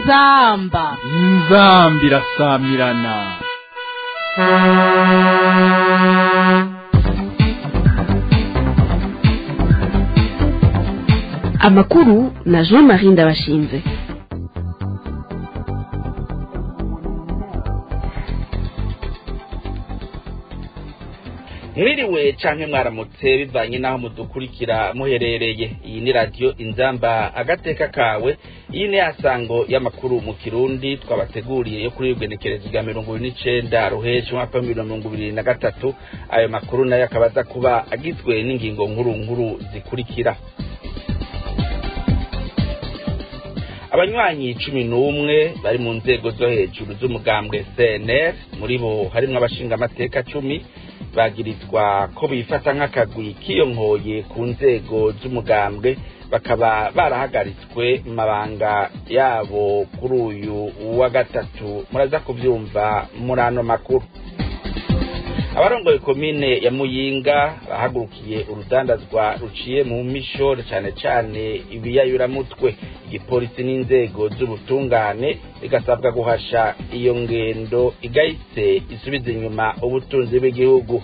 inzamba inzambi irasamirana amakuru na jean marie ndabashinze mwiriwe canke mwaramutse bivanye n'aho mudukurikira muherereye iyi ni radiyo inzamba agateka kawe iyi ni yasango y'amakuru mu kirundi twabateguriye yo kuri igenekerezo rya mirongo ibiri n'icenda ruheshi umwaka w'ibihumbi na mirongo ibiri na gatatu ayo makuru nayo akaba aza kuba agizwe n'ingingo nkuru nkuru zikurikira abanywanyi cumi n'umwe bari mu nzego zo hejuru z'umugambwe cnr muri bo harimwo abashingamateka cumi bagirizwa ko bifata nk'akagwi kiyonkoye ku nzego z'umugambwe bakaba barahagaritswe mu mabanga yabo kuri uyu wa gatatu muraza kubyumva muri ano makuru abarongoye komine ya muyinga bahagurukiye urudandazwa ruciye mu mishore cane cane ibiyayuramutwe igipolisi n'inzego z'ubutungane bigasabwa guhasha iyo ngendo igahise isubiza inyuma ubutunzi bw'igihugu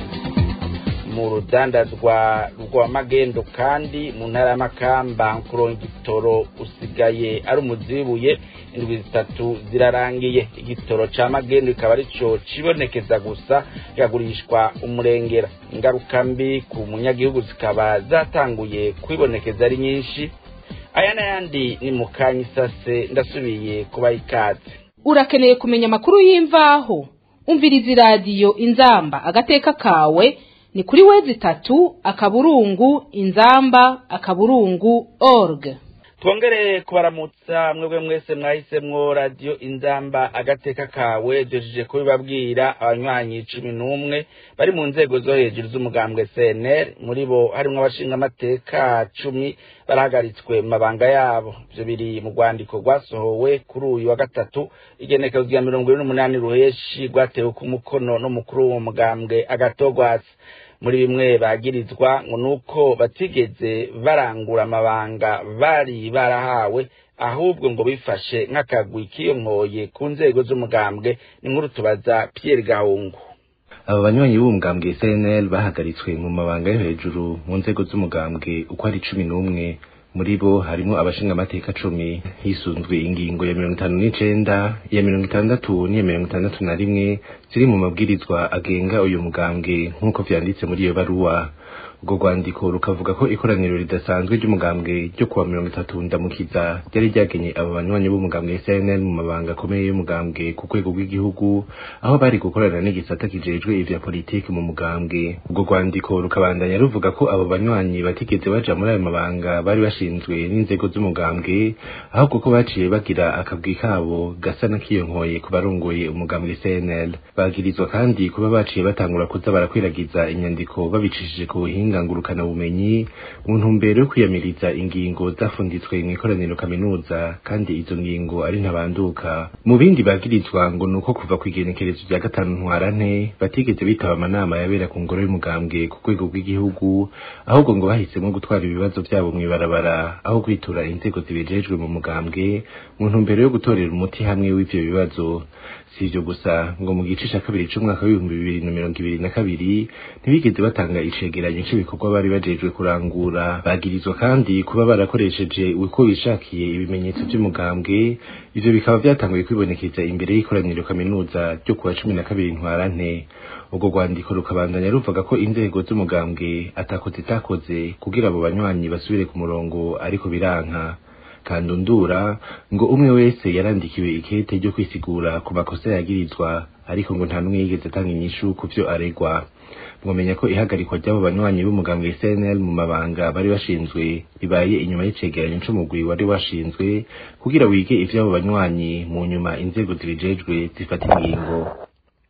mu rudandazwa rwa magendo kandi mu ntara y'amakamba kuronka igitoro usigaye ari umuzibuye indwi zitatu zirarangiye igitoro ca magendo kikaba arico cibonekeza gusa kikagurishwa umurengera ingaruka mbi ku munyagihugu zikaba zatanguye kwibonekeza ari nyinshi aya n'ayandi ni mu kanya isase ndasubiye kubaha ikaze urakeneye kumenya amakuru y'imvaho umviriza iradiyo inzamba agateka kawe ni kuri wezi itatu akaburungu inzamba akaburungu org twongere kubaramutsa mwebwe mwese mwahisemwo radiyo inzamba agateka kawe duhejeje kubibabwira abanywanyi cumi n'umwe bari mu nzego zo hejuru z'umugambwe cnr muri bo harimwo abashingamateka cumi barahagaritswe mu mabanga yabo ivyo biri mu rwandiko rwasohowe kuri uyu wa gatatu igenekezo rya mirongo ine n'umunani ruheshi rwatewe ku mukono n'umukuru w'uwo mugambwe agatogwasi muri bimwe bagirizwa ngo nuko batigeze barangura amabanga bari barahawe ahubwo ngo bifashe nk'akagwi kiyonkoye ku nzego z'umugambwe ni nkuru tubaza Pierre Gahungu aba banywanyi b'umugambwe CNL bahagaritswe mu mabanga yo hejuru mu nzego z'umugambwe uko ari cumi n'umwe muri bo harimo abashingamateka cumi hisunzwe ingingo ya mirongo itanu n'icenda ya mirongo itandatu n'iya mirongo itandatu na rimwe ziri mu mabwirizwa agenga uyu mugambwe nk'uko vyanditse muri iyo baruwa urwo rwandiko rukavuga ko ikoraniro ridasanzwe ry'umugambwe ryo kuwa mirongo itatu ndamukiza ryari ryagenye aba banywanyi b'umugambwe cnl mu mabanga akomeye y'umugambwe ku rwego rw'igihugu aho bari gukorana n'igisata kijejwe ivya politiki mu mugambwe urwo rwandiko rukabandanya ruvuga ko abo banywanyi batigeze baja muri ayo mabanga bari bashinzwe n'inzego z'umugambwe ahubwo ko baciye bagira akabwi kabo gasa n'akiyonkoye ku barongoye umugambwe cnl bagirizwa kandi kuba baciye batangura kuza barakwiragiza inyandiko babicishije ku buhinga ngurukana bumenyi mu ntumbero yo kwiyamiriza ingingo zafunditswe mu ikoraniro kaminuza kandi izo ngingo ari ntabanduka mu bindi bagirizwa ngo nuko kuva ku igenekerezo rya gatanu ntwarante batigeze bitaba amanama yabera ku ngoro y'umugambwe ku rwego rw'igihugu ahubwo ngo bahisemo gutwara ibibazo vyabo mw'ibarabara aho kwitura inzego zibijejwe mu mugambwe mu ntumbero yo gutorera umuti hamwe w'ivyo bibazo si ivyo gusa ngo mu gice ca kabiri c'umwaka w'ibihumbi bibiri na mirongo ibiri na kabiri ntibigeze batanga icegeranyo c'ibikorwa bari bajejwe kurangura bagirizwa kandi kuba barakoresheje uko bishakiye ibimenyetso vy'umugambwe ivyo bikaba vyatanguye kwibonekeza imbere y'ikoraniro kaminuza ryo kuwa cumi na kabiri ntwarante urwo rwandiko rukabandanya ruvuga ko inzego z'umugambwe atakoze itakoze kugira abo banywanyi basubire ku murongo ariko biranka kandundura ngo umwe wese yarandikiwe ikete ryo kwisigura ku makosa yagirizwa ariko ngo nta n'umwe yigeze atanga inyishu ku vyo aregwa mwamenya ko ihagarikwa ry'abo banywanyi b'umugambwe CNL mu mabanga bari bashinzwe ibaye inyuma y'icegeranyo c'umugwi wari washinzwe kugira wige ivy'abo banywanyi mu nyuma inzego zibijejwe zifata ingingo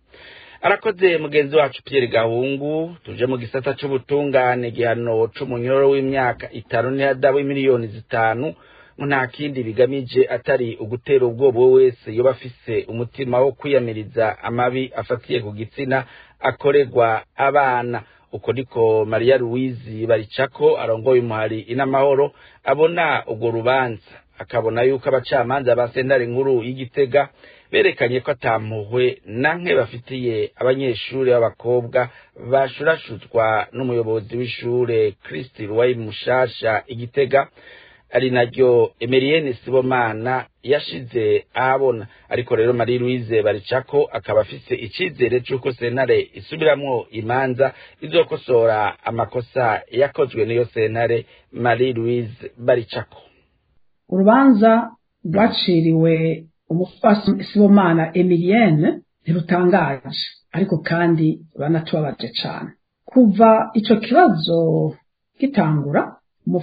arakoze mugenzi wacu Pierre Gahungu tuje mu gisata c'ubutungane igihano c'umunyororo w'imyaka itanu n'ihadabu miliyoni zitanu nta kindi bigamije atari ugutera ubwoba uwo wese yoba afise umutima wo kwiyamiriza amabi afatiye ku gitsina akorerwa abana uko niko mariya louise baricako arongoye umuhari inamahoro abona urwo rubanza akabona yuko abacamanza ba sentare nkuru y'igitega berekanye ko atampuhwe nanke bafitiye abanyeshuri b'abakobwa bashurashuzwa n'umuyobozi w'ishure Kristi Ruwayi Mushasha igitega ari naryo Emerienne Sibomana yashize ahabona ariko rero Marie Louise Baricako akaba afise icizere c'uko sentare isubiramwo imanza izokosora amakosa yakozwe n'iyo sentare Marie Louise Baricako urubanza rwaciriwe umufasi Sibomana Emilienne ntirutangaje ariko kandi banatubabaje cane kuva ico kibazo gitangura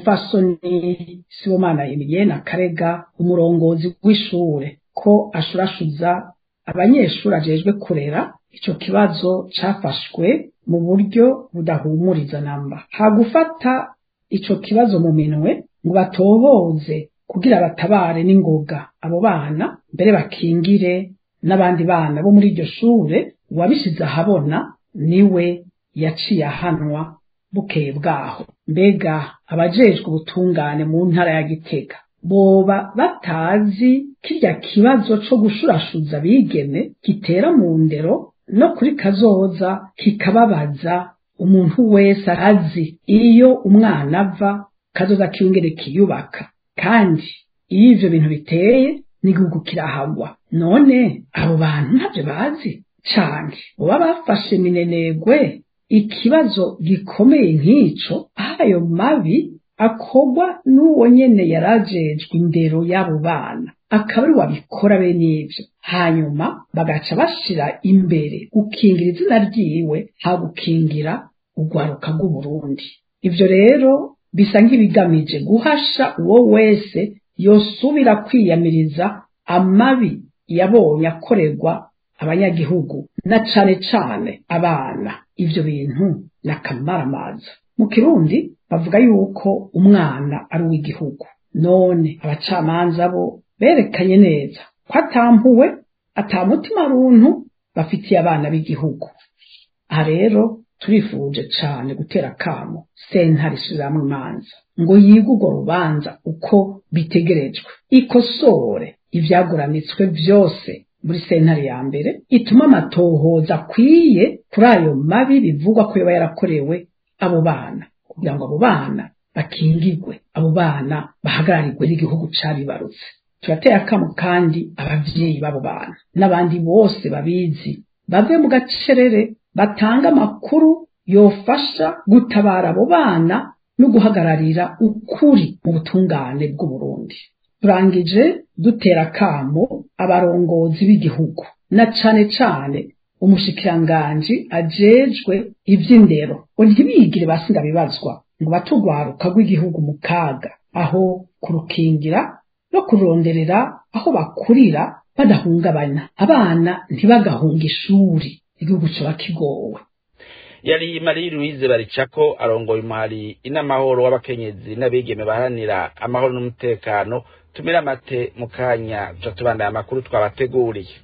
umufasoni Sibomana Emilienne akarega umurongozi w'ishure ko ashurashuza abanyeshuri ajejwe kurera ico kibazo cafashwe mu buryo budahumuriza namba hagufata ico kibazo mu minwe ngo batohoze kugira batabare n'ingoga abo bana mbere bakingire n'abandi bana bo muri iryo shure uwabishize ahabona niwe yaciye ahanwa bukeye bwaho mbega abajejwe ubutungane mu ntara ya gitega boba batazi kirya kibazo co gushurashuza bigeme gitera mu ndero no kuri kazoza kikababaza umuntu wese azi iyo umwana ava kazoza kiyongere kiyubaka kandi iyo ivyo bintu biteye n'igihugu kirahagwa none abo bantu ntavyo bazi canke boba bafashe minenegwe ikibazo gikomeye nk'ico ayo mabi akorwa n'uwo nyene yarajejwe indero y'abo bana akaba ari wabikora bene ivyo hanyuma bagaca bashira imbere gukingira izina ryiwe ha gukingira urwaruka rw'uburundi ivyo rero bisa nk'ibigamije guhasha uwo wese yosubira kwiyamiriza amabi yabonye akorerwa abanyagihugu na cane cane abana ivyo bintu n'akamaramaza mu kirundi bavuga yuko umwana ari uw'igihugu none abacamanza bo berekanye neza ko atampuwe atamutima runtu bafitiye abana b'igihugu aha rero turifuje cane gutera kamo sentare isubiramwo imanza ngo yige urwo rubanza uko bitegerejwe ikosore ivyaguranitswe vyose muri sentare ya mbere ituma amatohoza akwiye kuri ayo mabi bivugwa ko yoba yarakorewe abo bana kugira ngo abo bana bakingirwe abo bana bahagararirwe n'igihugu cabibarutse turateye akamo kandi abavyeyi b'abo bana n'abandi bose babizi bave mu gacerere batanga amakuru yofasha gutabara abo bana no guhagararira ukuri mu butungane bw'uburundi turangije dutera akamo abarongozi b'igihugu na cane cane umushikiranganji ajejwe ivy'indero ngo ntibigire basinga bibazwa ngo batugwaruka rw'igihugu mu kaga aho kurukingira no kuronderera aho bakurira badahungabana abana ntibagahunga ishuri igihugu coba kigowe yari Marie Louise Baricako arongoye umuhari inamahoro w'abakenyezi n'abigeme baharanira amahoro n'umutekano tumira amate mu kanya tuca tubandaya amakuru twabateguriye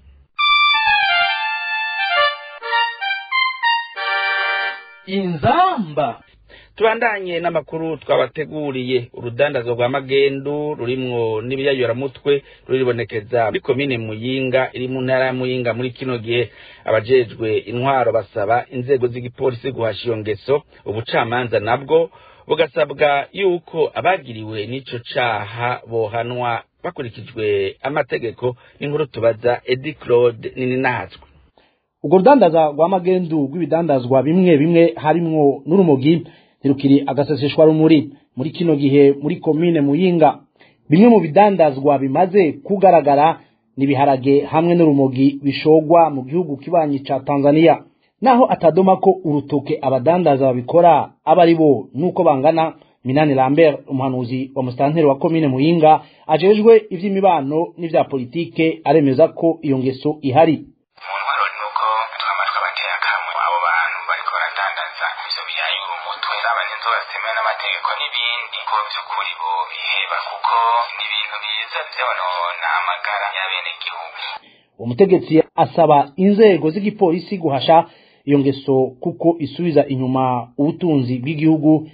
inzamba tubandanye n'amakuru twabateguriye urudandazo rwa magendu rurimwo n'ibiyayoramutwe ruribonekeza muri komine muyinga iri mu ntara ya muyinga muri kino gihe abajejwe intwaro basaba inzego z'igipolisi guhasha iyo ngeso ubucamanza nabwo bugasabwa yuko abagiriwe n'ico caha bohanwa bakurikijwe amategeko n'inkuru tubaza edi claude nininahatswe urwo rudandaza rwa magendu rw'ibidandazwa bimwe bimwe harimwo n'urumogi ntirukiri agaseseshwa rumuri muri kino gihe muri komine muyinga bimwe mu bidandazwa bimaze kugaragara n'ibiharage hamwe n'urumogi bishogwa mu gihugu kibanyi ca tanzania naho atadoma ko urutoke abadandaza babikora aba ari bo nuko bangana minani lambert umuhanuzi wa musitanteri wa komine muyinga ajejwe ivy'imibano n'ivya politike aremeza ko iyo ngeso ihari umuntwaro ni uko twama twabateye akamwe abo bantu bariko baradandaza ivyo biyayura umutwe zaba n'inzoga zitemewe n'amategeko n'ibindi ko vy'ukuri bo biheba kuko ni ibintu biza vyonona amagara y'abenegihugu umutegetsi asaba inzego z'igipolisi guhasha iyo ngeso kuko isubiza inyuma ubutunzi bw'igihugu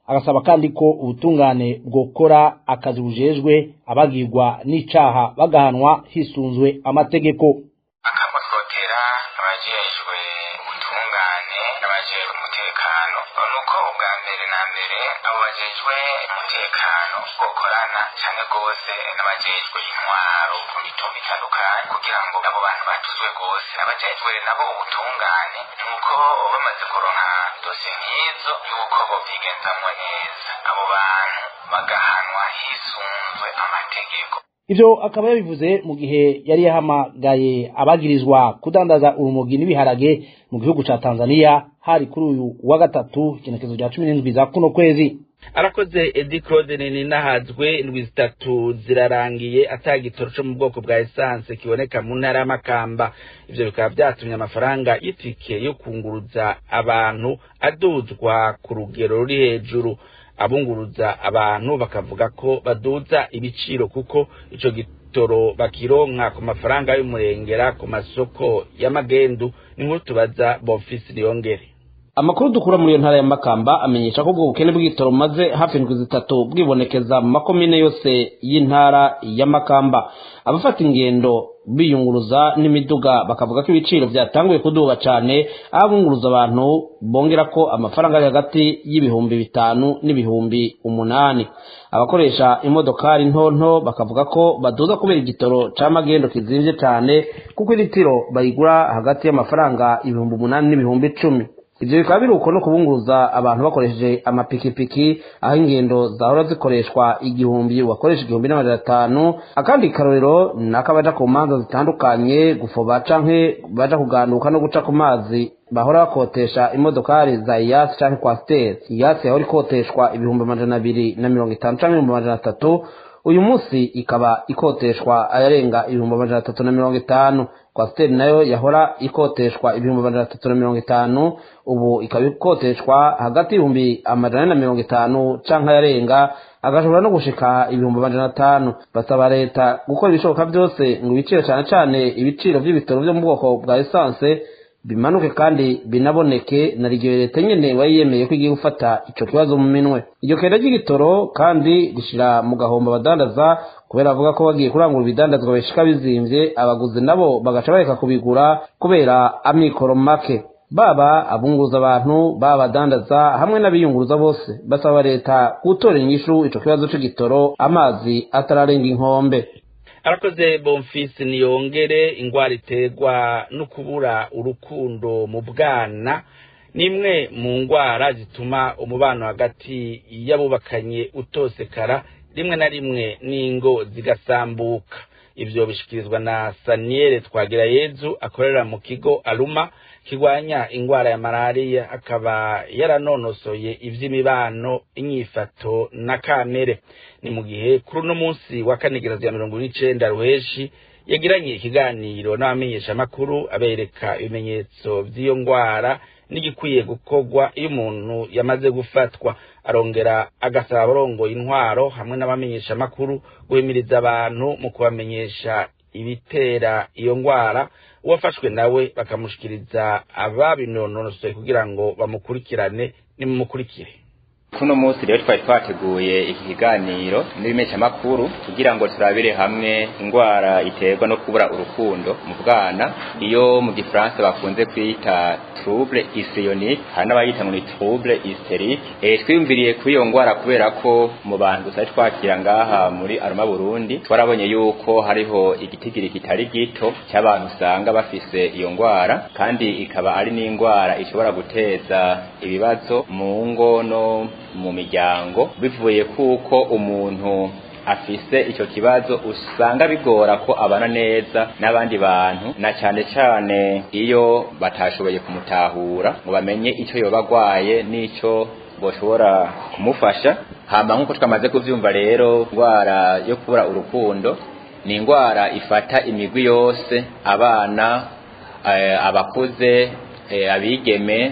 agasaba kandi ko ubutungane bwokora akazi bujejwe abagirwa n'icaha bagahanwa hisunzwe amategeko akamototera abajejwe ubutungane n'abajejwe umutekano nuko ubwa mbere na mbere abo bajejwe umutekano bokorana cyane rwose n'abajejwe intwaro ku mitumba itandukanye kugira ngo abo bantu batuzwe rwose abajejwe nabo ubutungane nuko bamaze kuronka dosiye nk'izo yuko bovyigenzamwo neza abo bantu bagahanwa hisunzwe amategeko ivyo akaba yabivuze mu gihe yari yahamagaye abagirizwa kudandaza urumogi n'ibiharage mu gihugu ca Tanzania hari kuri uyu wa gatatu igenekezo rya cumi n'indwi za kuno kwezi arakoze edi claude nini nahazwe indwi zitatu zirarangiye atagitoro co mu bwoko bwa esanse kiboneka mu ntara y'amakamba ivyo bikaba vyatumye amafaranga y'itike yo kunguruza abantu aduzwa ku rugero ruri hejuru abunguruza abantu bakavuga ko baduza ibiciro kuko ico gitoro bakironka ku mafaranga y'umurengera ku masoko y'amagendu ni nkuru tubaza bonfisi niyongere amakuru dukura muri iyo ntara ya makamba amenyesha ko ubwo bukene bw'igitoro bumaze hafi indwi zitatu bwibonekeza mu makomine yose y'intara ya makamba abafata ingendo biyunguruza n'imiduga bakavuga ko ibiciro byatanguye kuduga cyane aho abunguruza abantu bongera ko amafaranga ari hagati y'ibihumbi bitanu n'ibihumbi umunani abakoresha imodokari ntonto bakavuga ko baduza kubera igitoro c'amagendo kizimvye cyane kuko iritiro bayigura hagati y'amafaranga ibihumbi umunani n'ibihumbi icumi ivyo bikaba biri uko no kubunguruza abantu bakoresheje amapikipiki aho ingendo zahora zikoreshwa igihumbi wakoresha igihumbi n'amajana atanu akandi karorero nako abaja ku manza zitandukanye gufoba canke baja kuganduka no guca ku mazi bahora bakotesha imodokari za iyasi canke kwasiteri iyasi yahora ikoteshwa ibihumbi amajana abiri na mirongo itanu canke ibihumbi amajana atatu uyu munsi ikaba ikoteshwa ayarenga ibihumbi amajana atatu na mirongo itanu kwasiteri nayo yahora ikoteshwa ibihumbi amajana atatu na mirongo itanu ubu ikaba ikoteshwa hagati y'ibihumbi amajana ane na mirongo itanu canke ayarenga agashobora no gushika ibihumbi amajana atanu basaba leta gukora ibishoboka byose ngo ibiciro cane cane ibiciro vy'ibitoro vyo mu bwoko bwa esanse bimanuke kandi binaboneke na rigiyo leta nyene wayiyemeye ko igiye gufata ico kibazo mu minwe iryo kenda ry'igitoro kandi rishira mu gahombo abadandaza kubera bavuga ko bagiye kurangura ibidandazwa bishika bizimvye abaguzi nabo bagaca bareka kubigura kubera amikoro make baba abunguruza abantu baba abadandaza hamwe n'abiyunguruza bose basaba leta gutora inyishu ico kibazo c'igitoro amazi atararenga inkombe arakoze bonfisi niyongere ingwara iterwa no kubura urukundo mu bwana ni imwe mu ngwara zituma umubano hagati y'abubakanye utosekara rimwe na rimwe n'ingo zigasambuka ivyo bishikirizwa na saniyere twagira yezu akorera mu kigo aruma kirwanya ingwara ya malariya akaba yaranonosoye ivy'imibano inyifato na kamere ni mu gihe kuri uno munsi wa kanigirazi ya mirongo n'icenda ruheshi yagiranye ikiganiro n'abamenyeshamakuru abereka ibimenyetso vy'iyo ngwara n'igikwiye gukorwa iyo umuntu yamaze gufatwa arongera agasaba abarongoye intwaro hamwe n'abamenyeshamakuru guhimiriza abantu mu kubamenyesha ibitera iyo ngwara uwafashwe nawe bakamushikiriza ababinonosoye kugira ngo bamukurikirane nimumukurikire kuno munsi rero twari twateguye iki kiganiro n'ibimeshamakuru kugira ngo turabire hamwe indwara iterwa no kubura urukundo mu bwana iyo mu gifaransa bakunze kwita trouble histrionique hari n'abayita ngo ni trouble hysterique e, twiyumviriye kuri iyo ndwara kubera ko mu bantu tutari twakira ngaha muri aruma burundi twarabonye yuko hariho igitigiri kitari gito cy'abantu usanga bafise iyo ndwara kandi ikaba ari n'indwara ishobora guteza ibibazo mu ngo no mu miryango bivuye kuko umuntu afise icyo kibazo usanga bigora ko abana neza n'abandi bantu na cyane cyane iyo batashoboye kumutahura ngo bamenye icyo yoba agwaye n'icyo boshobora kumufasha hama nk'uko twamaze kuvyumva rero indwara yo kubura urukundo ni indwara ifata imigwi yose abana eh, abakuze eh, abigeme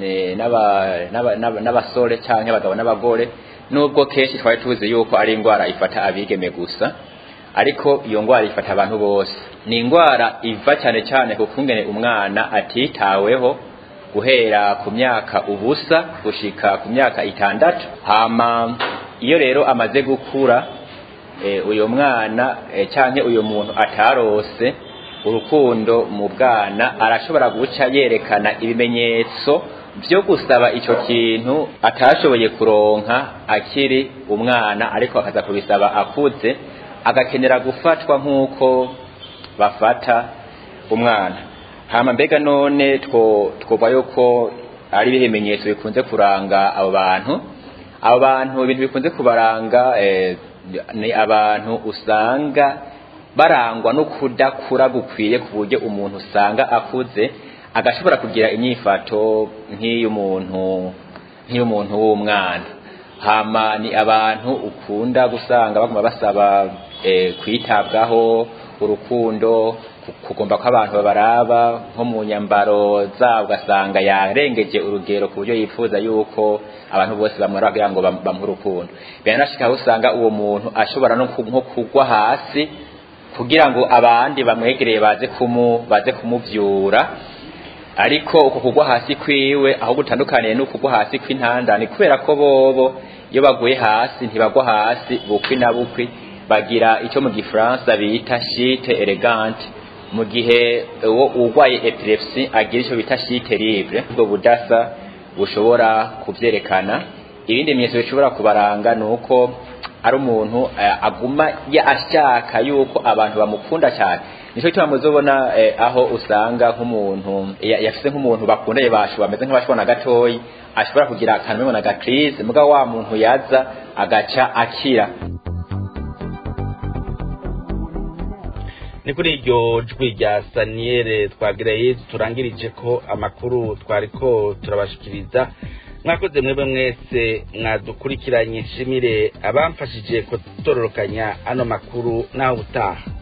n'abasore cyangwa abagabo n'abagore nubwo kenshi twari tuzi yuko ari indwara ifata abigeme gusa ariko iyo ndwara ifata abantu bose ni indwara iva cyane cyane ku kungene umwana atitaweho guhera ku myaka ubusa gushika ku myaka itandatu hama iyo rero amaze gukura uyu mwana cyangwa uyu muntu atarose urukundo mu bwana arashobora guca yerekana ibimenyetso byo gusaba icyo kintu atashoboye kuronka akiri umwana ariko akaza kubisaba akuze agakenera gufatwa nk'uko bafata umwana hama mbega none twumva yuko ari ibimenyetso bikunze kuranga abo bantu abo bantu ibintu bikunze kubaranga ni abantu usanga barangwa no kudakura gukwiye ku buryo umuntu usanga akuze agashobora kugira inyifato nk'iy'umuntu nk'iy'umuntu w'umwana hama ni abantu ukunda gusanga baguma basaba kwitabwaho urukundo kugomba ko abantu babaraba nko mu nyambaro zabo ugasanga yarengeje urugero ku buryo yifuza yuko abantu bose bamwara kugira ngo bamuhe urukundo biranashika aho usanga uwo muntu ashobora no nko kugwa hasi kugira ngo abandi bamwegereye baze kumu baze kumuvyura ariko uko kugwa hasi kwiwe aho gutandukaniye no kugwa hasi kw'intandane kubera ko bobo iyo baguye hasi ntibagwa hasi bukwi na bukwi bagira icyo mu gifaransa bita shite elegante mu gihe uwo urwaye epilepsy agira icyo bita shite libre ubwo budasa bushobora kubyerekana ibindi bimenyetso bishobora kubaranga ni uko ari umuntu aguma ashaka yuko abantu bamukunda cyane nicyo cyo muzobona aho usanga nk'umuntu yafise nk'umuntu bakundanye bashu bameze nk'abashobona gatoyi ashobora kugira akantu na gacrise mugabo wa muntu yaza agaca akira ni kuri iryo jwi rya saniyere twagiraye turangirije ko amakuru twari ko turabashikiriza mwakoze mwebwe mwese mwadukurikiranye nshimire abamfashije kutororokanya ano makuru naho ubutaha